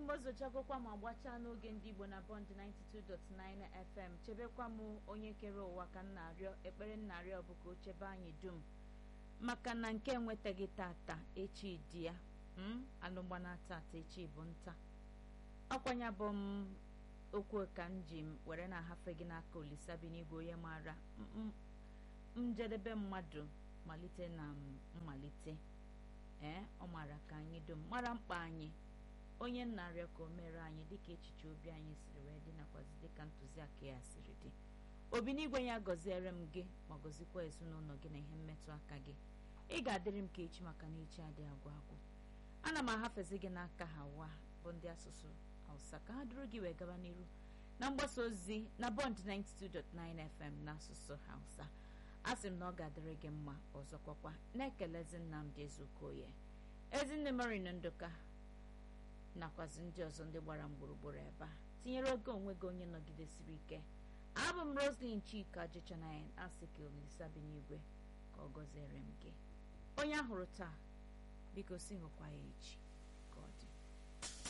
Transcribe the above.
m ozochagokwa ma gbachaa n'oge ndị igbo na bọnd 92.9 fm chebekwa m onye kere ụwa ka m na-arịọ ekpere m na-arịọ bụ ka o chebe anyị dum maka na nke enwetaghị tata echi dị ya alụmgbana tata echi bụ nta ọkwanya bụ m okwu ka m ji were na-ahafe gị n'aka olisa bi n'igwe onye maara njedebe mmadụ malite na mmalite ee ọ maara ka anyị dum mara mkpa anyị onye nnarịọ ka o mere anyị dịka echiche obi anyị siri wee dị nakwazi dịka ntụziaka ya siri dị obi n'igwe ya gọziere m gị ma gọzikwa ezinụlọ gị na ihe mmetụ aka gị ị ga-adịrị m ka echi maka na echi adịghị agwụ agwụ ana m ahafezi gị n'aka ha wa bụ ndị asụsụ hausa ka ha duru gị wee gaba n'iru na mgbasa ozi na bọnd 92.9 fm n'asụsụ hausa a sị m na ọ ga-adịrị gị mma ọzọkwakwa na-ekelezi nnamdị ezukoye ezinne marino ndụka nakwazi ndị ọzọ ndị gbara m gburugburu ebe a tinyere oge onwe gị onye nọgidesiri ike abụ m roslin chika jechanayan asị ka olisa bi n'igwe ka ọ gọziere m gị onye ahụrụ taa biko si hụkwa ya echi